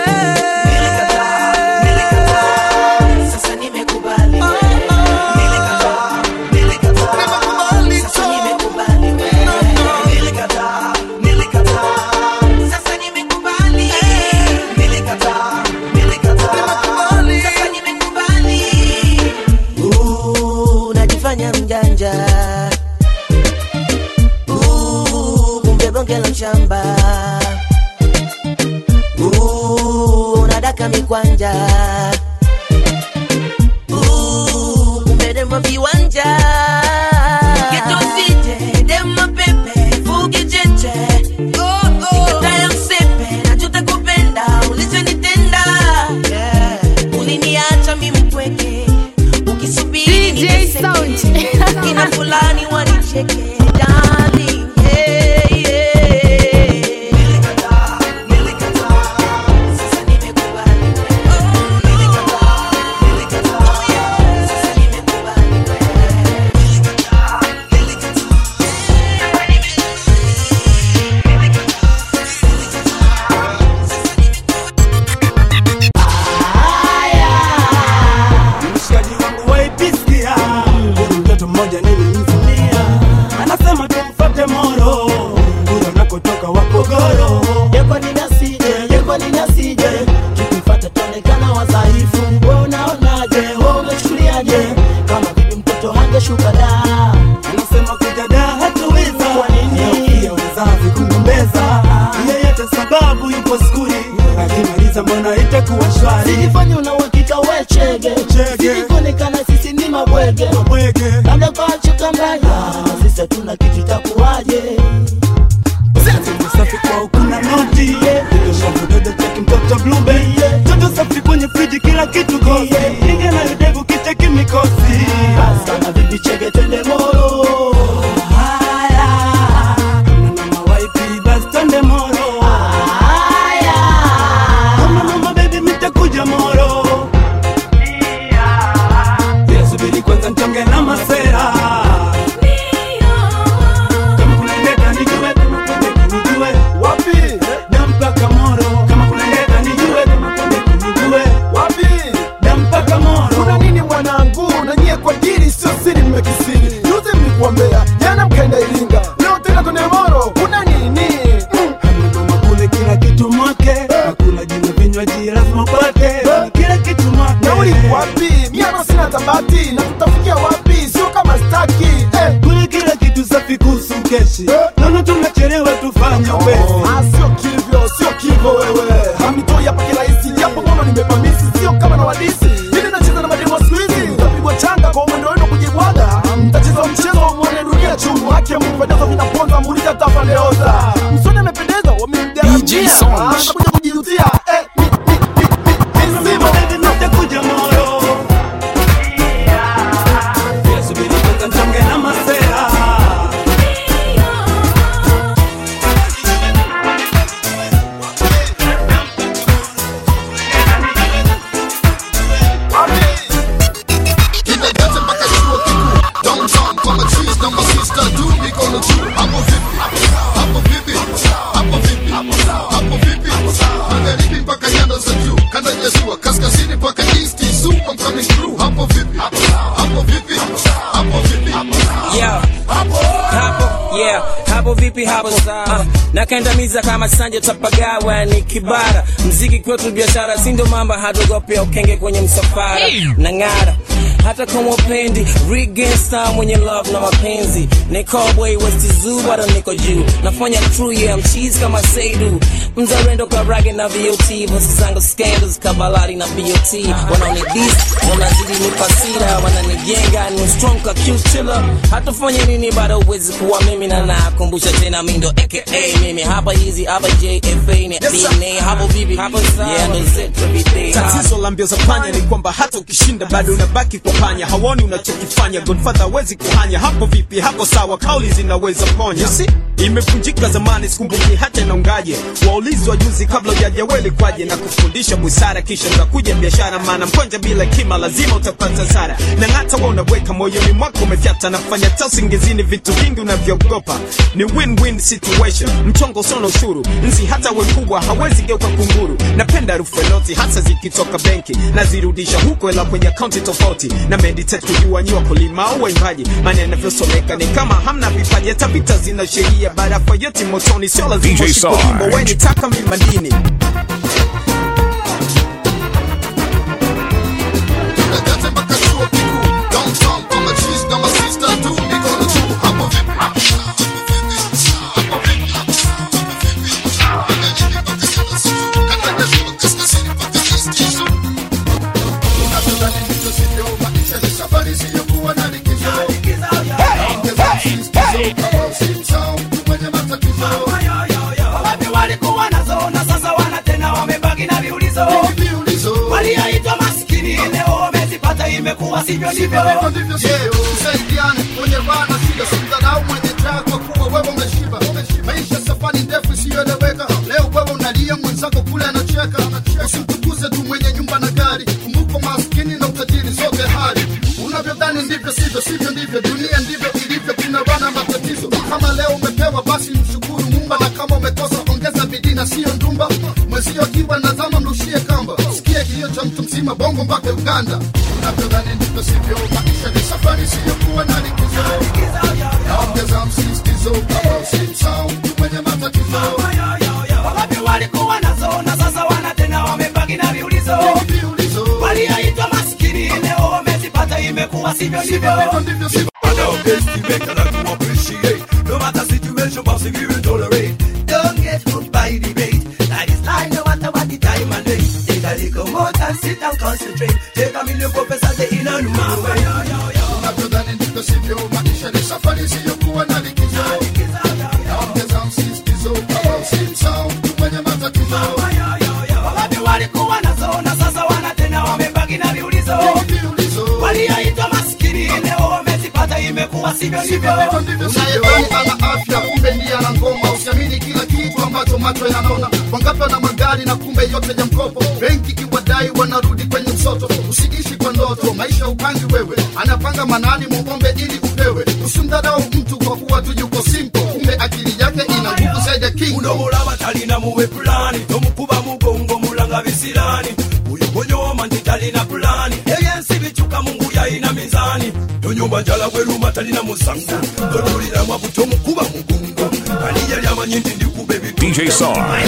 Sasa nimekubali we. Nilikataa, nilikataa. Sasa nimekubali we. Nilikataa, nilikataa. Sasa nimekubali. Nilikataa, nilikataa. Sasa nimekubali. Uh, unajifanya mjanja Uh, kumbe bonge la mshamba Uh, unadaka mikwanja Uh, kumbe demo viwanja Kitosije, demo pepe, fuge cheche Nikataya msepe, najuta kupenda, ulichonitenda yeah. Uliniacha mimi mpweke ukisubiri DJ niteseke. Sound. Kina fulani wanicheke darling, yeah, yeah. mshikaji wangu waipisikia huyu mtoto mmoja nilimvunia anasema tumfate moro kule unakotoka wapogoro yeko ninasije yeko ninasije tukifata tuonekana wadhaifu we unaonaje we umechukuliaje kama vipi mtoto hangeshuka da anasema kujada hatuweza kwa nini pia wazazi kugombeza yeyote sababu yupo skuli akimaliza mbona itakuwa shwari sijifanye una uhakika we chege sijikuonekana sisi ni mabwege labda kwa chuka mbaya sisi hatuna kitu itakuwaje safi kwa kuna noti dododododod cheki mtoto blube toto safi kwenye friji kila kitu kosi inge na yudevu kicheki mikosi sana vipi chege twende moro haya na mama waipi basi twende moro haya kama mama baby mitakuja moro Yeah, subiri kwanza nchonge na masera kama kuna ndeta nijue kama kuna ndeta nijue wapi na mpaka moro kama kuna ndeta nijue kama kuna ndeta nijue wapi na mpaka moro kuna nini mwanangu na nyie kwa dili sio siri mmekisiri juzi mlikuombea jana mkaenda iringa leo tena kwenye moro kuna nini mama kule kila kitu mwake nakula jina vinywaji lazima upate kila kitu mwake nauli wapi miano sina tabati na tutafikia wapi sio kama staki eh. kule kila kitu safi kuhusu keshi naona tunachelewa tufanye upesi Ah, sio kivyo sio kivyo wewe hamtoi hapa kirahisi japo ngono nimepamisi sio kama na wadisi ili nacheza na mademo siku hizi mtapigwa changa kwa mwendo wenu kujibwaga mtacheza mchezo mwone dunia chumu hake mpendezo vinaponza muuliza tafandeoza msoni amependeza wamemgaramia atakuja kujijutia eh, mi- mi- mi- mi- misimo. nitakuja moro Yeah, subiri kwanza nchonge na masera Kindergarten mpaka chuo kikuu downtown kwa machiz na masista tu mikono juu hapo vipi hapo vipi hapo vipi hapo vipi magharibi mpaka nyanda za juu kanda ya ziwa kaskazini mpaka east zoo I'm coming through hapo vipi hapo vipi hapo vipi Yeah. hapo yeah hapo vipi hapo uh, nakandamiza kama sanja tapagawa ni kibara mziki kwetu biashara sindo mamba hadogope ukenge kwenye msafara na ng'ara hata kama upendi Regensta mwenye love na mapenzi ni cowboy west zoo bado niko juu nafanya true yeah mcheese kama Seidu mzalendo kwa rage na VOT vosi zangu scandals kabalari na BOT wanaoni this wanazidi nipasira wananijenga ni strong ka cute chiller hatufanye nini bado uwezi kuwa mimi na nakumbusha tena mindo aka mimi hapa hizi hapa JFA ni DNA hapo vipi hapo sawa yeah ndo zetu everyday tatizo la mbio za panya ni kwamba hata ukishinda bado unabaki kwa panya hawoni unachokifanya godfather hawezi kuhanya hapo vipi hapo sawa kauli zinaweza ponya you see imevunjika zamani sikumbuki hata inaungaje waulizi wa juzi kabla ujajaweli kwaje na kufundisha busara kisha utakuja biashara maana mkwanja bila kima lazima utapata sara na hata wewe unaweka moyoni mwako umefyata nafanya ta usingizini vitu vingi unavyoogopa ni win-win situation mchongo usona ushuru nzi hata we kubwa hawezi geuka kunguru napenda harufu ya noti hasa zikitoka benki nazirudisha huko ela kwenye akaunti tofauti na meditate kujua nyi wakulima au waimbaji maana yanavyosomeka ni kama hamna vipaji hata vita zina sheria barafa yote motoni sio lazima DJ ushike wimbo Sarge. weni taka mi madini Wapi walikuwa nazo na sasa wana tena wamebaki na viulizo walioitwa maskini leo wamezipata imekuwa sivyo ndivyo Usaidiane kwenye raha na shida, simdharau mwenye njaa kwa kuwa wewe umeshiba. Maisha safari ndefu isiyoeleweka, leo wewe unalia, mwenzako kule anacheka. Usimtukuze tu mwenye nyumba na gari, kumbuka maskini na utajiri zote hali. Unavyodhani ndivyo sivyo, sivyo ndivyo, dunia ndivyo ilivyo, kuna wana matatizo. Kama leo umepewa, basi mshukuru Muumba, na kama umekosa, ongeza bidii na siyo ndumba. Mwezio akiwa nazama, mrushie kamba, sikie kilio cha mtu mzima, bongo mpaka Uganda. Unavyodhani ndivyo sivyo, maisha ni safari, siyokuwa na likizo. Naongeza msisitizo, kama usimsahau mtu mwenye matatizo. wapi walikuwa nazo na sasa wana tena wamebaki na viulizo walioitwa maskini leo wamezipata imekuwa sivyo ndivyo No matter situation, boss, if you will tolerate. Don't get hooked by debate. Life is life, no matter what the time and day. Take a little more time, sit and concentrate. Take a million professors, they in a new way. Unavyodhani ndivyo sivyo, maisha ni safari, siyokuwa na likizo. Naongeza msisitizo, kama usimsahau mtu mwenye matatizo. wapi walikuwa nazo na sasa wana tena wamebaki na viulizo walioitwa maskini leo wamezipata imekuwa sivyo ndivyo Unayedhani ana afya kumbe ndiye ana ngoma. Usiamini kila kitu ambacho macho yanaona. Wangapi wana magari na kumbe yote ya mkopo. Benki kiwadai wanarudi kwenye msoto. Usiishi kwa ndoto, maisha upangi wewe. Anapanga manani muombe ili upewe. Usimdharau mtu kwa kuwa tu yuko simple, kumbe akili yake ina nguvu zaidi ya king. unomulaba talina muwe pulani tomukuba mugongo mulanga bisirani uyo gonyoma nti talina pulani ebyensi bicuka mungu yayina mizani tonyumba njala bweruma talina musango totuliramu abu tomukuba mugongo ani yali amanyi nti ndikuba ebitu DJ Sarge.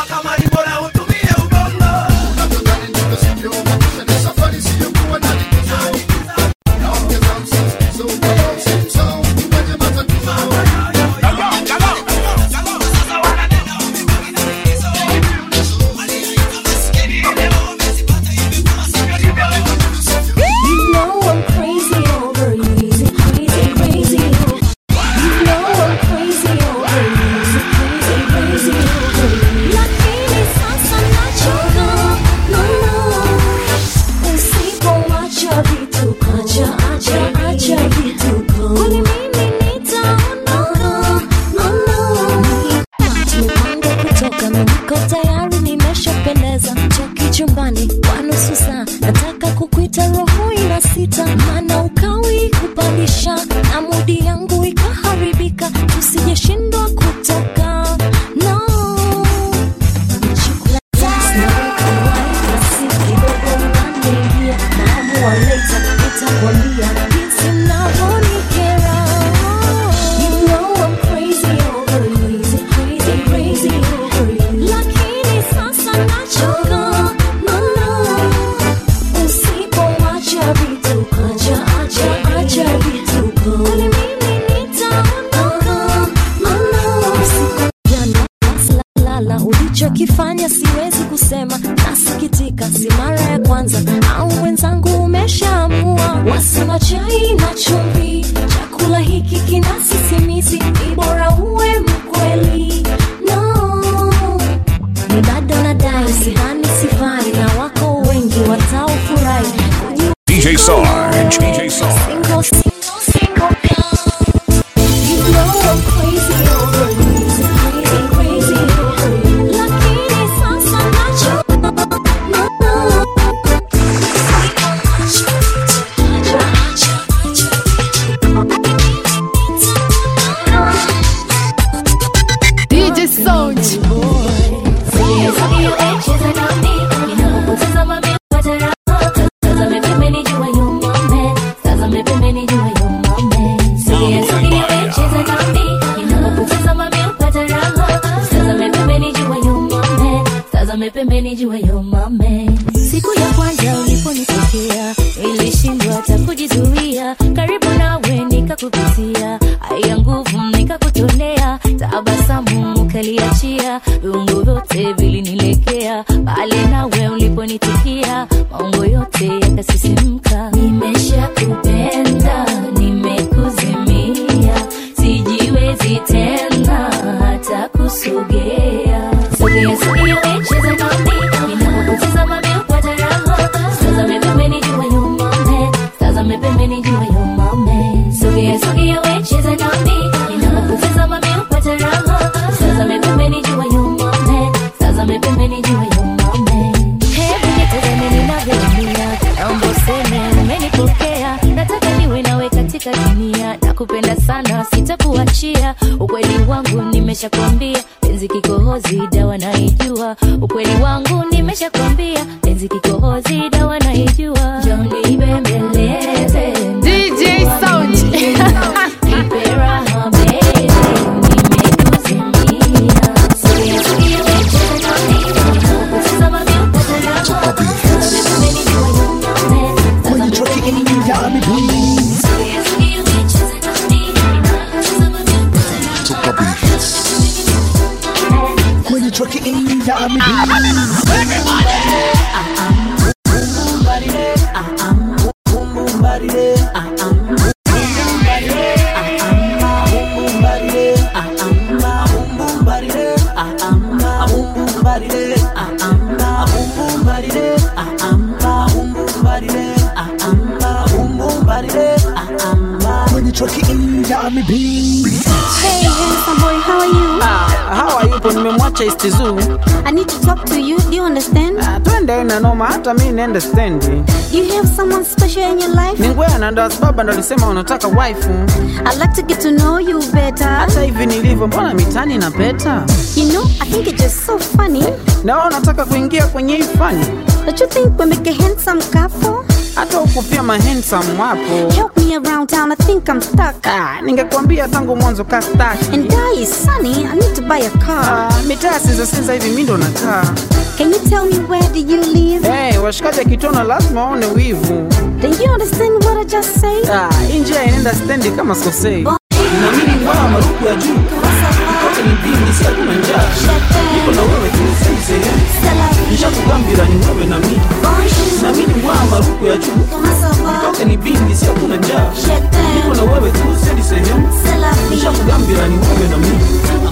You know I'm crazy over you, crazy, crazy. You know I'm crazy over you, crazy, crazy over you. Lakini sasa nachoka, no, no. Usipoacha vituko, acha, acha, acha vituko. Kwani mimi nitaondoka, no, no. Tumepanga kutoka, mimi niko tayari, nimeshapendeza. Toki chumbani kwa nusu saa, nataka kukuita, roho ina sita, maana ukawi kupandisha na mudi yangu ikaharibika, tusijeshindwa kutoka no. Chukula test na weka wine, si kidogo unaniingia, naamua later nitakwambia jinsi mnavyonikera. You know I'm crazy over you, crazy, crazy over you. Lakini sasa nachoka, no, no. Usipoacha vitu kaja ulichokifanya siwezi kusema, nasikitika, si mara ya kwanza, au mwenzangu umeshaamua. Wasema chai na chumvi, chakula hiki kina sisimizi, ni bora uwe mkweli. No, ni bado nadai, sidhani sifai, na wako wengi wataofurahi DJ Sarge. DJ Sarge. Single, single, single You know I'm crazy over you, crazy, crazy over you. Lakini sasa najua, no, no. DJ Sound. pembeni jua yo mame siku ya kwanza uliponitokea ilishindwa hata kujizuia karibu nawe nikakupitia haya nguvu nikakutonea tabasamu ukaliachia viungo vyote vilinilekea pale nawe uliponitikia maungo yote yakasisimka nimesha kupenda nimekuzimia sijiwezi tena hata kusogea sogea sogea wecheza nami ninapokutazama mimi upata raha tazame pembeni jua yumame tazame pembeni jua yumame sogea sogea wecheza nami ninapokutazama mimi upata raha tazame pembeni jua yumame tazame pembeni jua yumame hebu nitazame ninavyoumia naomba useme umenipokea nataka niwe nawe katika dunia nakupenda sana sitakuachia ukweli wangu nimeshakwambia penzi kikohozi dawa naijua ukweli wangu nimeshakwambia penzi kikohozi dawa naijua joni bembeleze DJ Sound. Nipe raha baby, nimekuzimia. Sogea, sogea, wecheza nami, ninapokutazama mimi upata raha. Tazame pembeni jua yumame, tazame pembeni jua yumame. Sogea, sogea, wecheza nami, ninapokutazama mimi upata raha. When you truck it in, yeah, me When you truck it in, yeah, me be. Hey, handsome boy, how are you? how are you po nimemwacha istizu I need to talk to you. Do you understand? twende na noma hata mi niende stendi Do you have someone special in your life? ni ngwea ndo sababu ndo alisema unataka waifu I'd like to get to know you better. hata hivi nilivyo mbona mitani na peta You know, I think it's just so funny. na wewe unataka kuingia kwenye hii fani Don't you think we make a handsome couple? hata huku pia mahensam wapo Help me around town, I think I'm stuck. Ah, ningekwambia tangu mwanzo ka staki And die is sunny, I need to buy a car. Ah, mitaa sinza sinza hivi mi ndo nakaa Can you tell me where do you live? hey, washikaji akitona lazima waone wivu Do you understand what I just said? ah, hii njia inaenda stendi kama sosei na mimi ngwaa maruku ya juu kote ni vingi si hakuna njaa niko na wewe tunisaize nishakugambira ni wewe na mimi na mimi ngwaa maruku ya juu kote ni vingi si hakuna njaa niko na wewe tunisaize sehemu nishakugambira ni wewe na mimi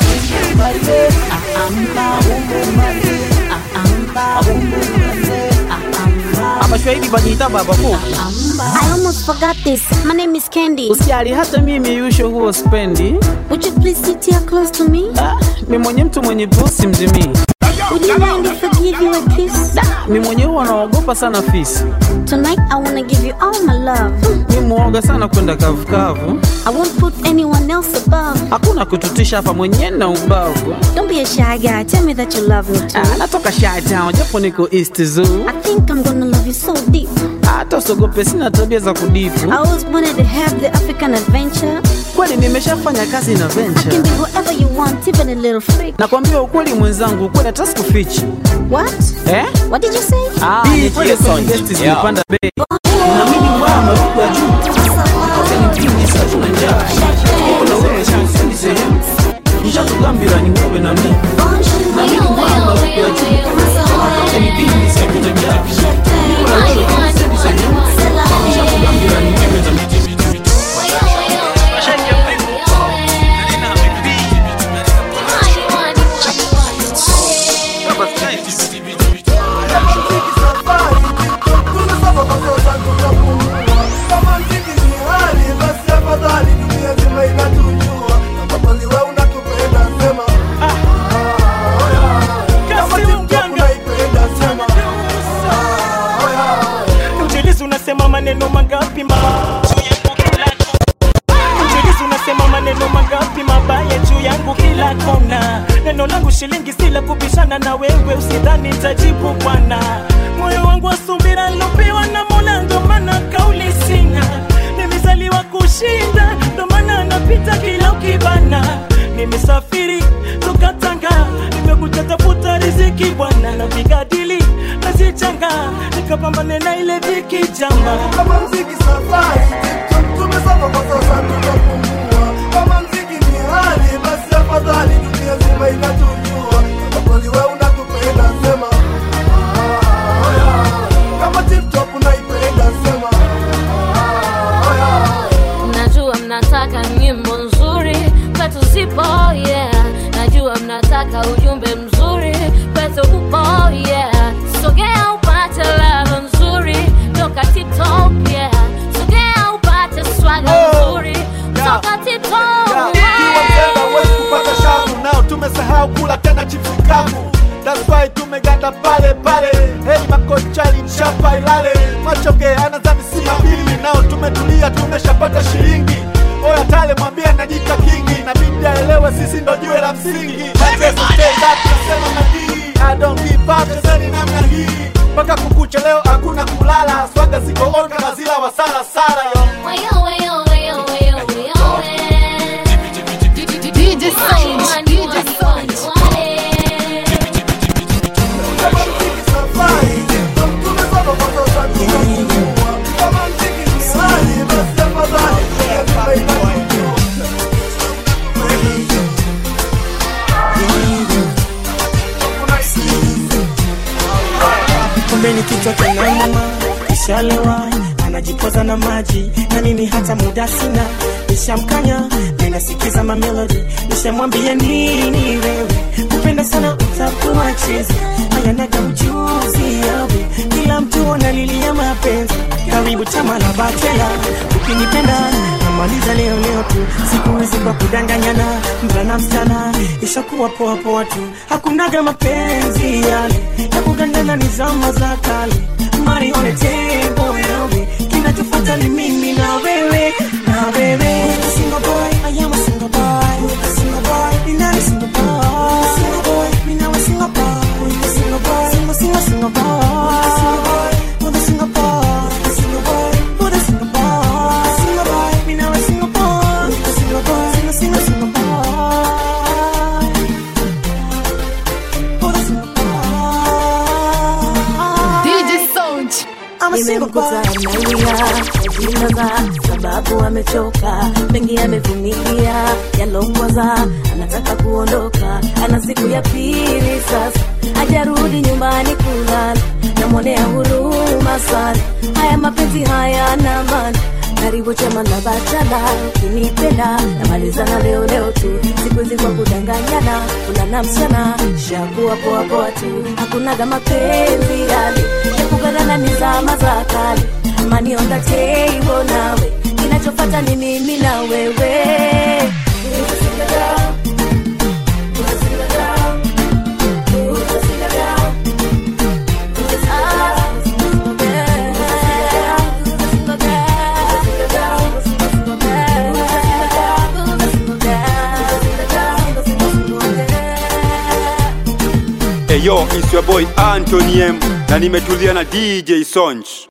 abashwahili bajiita babako I almost forgot this. My name is Candy. usijali hata mimi yusho huo spendi Would you please sit here close to me? mi mwenye mtu mwenye pusi mzimii Would you mind if I give you a kiss? mi mwenye huwa naogopa sana fisi Tonight I wanna give you all my love. mi muoga sana kwenda kavukavu I won't put anyone else above. hakuna kututisha hapa mwenye na ubavu Don't be a shy guy. Tell me that you love me too. Ah, natoka Shy Town japo niko East Zoo I think I'm gonna love you so deep. hata usogope sina tabia za kudipu I always wanted to have the African adventure. kweli nimeshafanya kazi na I can venture be whatever you want, even a little freak. nakwambia ukweli mwenzangu ukweli hata sikufichi What? eh? What did you say? Ah, ni kweli kwenye guest zilipanda bei na mimi ngwaa maruku ya juu kote ni vingi si hatuna njaa niko na wewe sendi sehemu nishakugambira ni wewe na mimi na mimi ngwaa maruku kila kona neno langu shilingi sila kubishana na wewe usidhani tajibu bwana moyo wangu wa subira lopewa na mola ndo maana kauli sina nimezaliwa kushinda ndo maana napita kila ukibana nimesafiri toka Tanga nimekuja tafuta riziki bwana napiga dili nazichanga nikapambane na ile dhiki jamba kama mziki safari tumesoma kwa sasa tunapumua kama mziki ni hali basi afadhali dunia zima inatujua kama kweli we unatupenda sema ah, oh yeah. kama tiptop unaipenda sema ah, oh yeah. najua mnataka nyimbo nzuri kwetu zipo yeah najua mnataka ujumbe mzuri kwetu upo yeah sogea upate lava nzuri toka tiptop yeah sogea upate swaga nzuri toka tiptop Kiwa mtenda huwezi kupata shavu nao tumesahau kula tena chips kavu That's why tumeganda pale pale Hey makochali mshapa ilale Machoge anazani si mabili nao tumetulia tumeshapata shilingi Oya tale mwambie najita kingi na bidi aelewe sisi ndo jiwe la msingi Mateso stand up nasema na hii I don't give up chezeni namna hii mpaka kukucha leo hakuna kulala swaga ziko on kama zila wasala sala yo Wayo, wayo, wayo, wayo, wayo, eh. DJ Sound, DJ Sound. Kumbeni kichwa kinamama kishalewa anajipoza na maji na mimi hata muda sina nishamkanya ninasikiza mamelodi nishamwambia nini wewe kupenda sana utakuwa chizi ayanaga ujuzi yawe kila mtu analilia mapenzi karibu chama la bachela ukinipenda namaliza leo leo tu siku hizi kwa kudanganyana mvulana msichana ishakuwa poa poa tu hakunaga mapenzi yale ya kugandana ni zama za kale mari on the table yawe kinachofuata ni mimi na wewe na wewe single boy I am a single boy single boy ni nani single boy single boy ni nawe single boy single boy single single single boy single boy with a single boy single boy with a single boy single boy ni nawe single boy with a single boy single single single boy with a single boy DJ Sound. I'm a single boy nimemkuta analia ajinaza sababu amechoka mengi amevumilia yalongwaza anataka kuondoka ana siku ya pili sasa hajarudi nyumbani kulala namwonea huruma sana haya mapenzi hayana maana karibu chama na bachala ukinipenda namalizana leo leo tu siku hizi kwa kudanganyana kulana msichana shakuwa poa poa tu hakunaga mapenzi yale ya kugadana ni zama za kale mani on the table nawe kinachofata ni mimi na wewe Eyo, it's your boy Anthony M na nimetulia na DJ Sonch.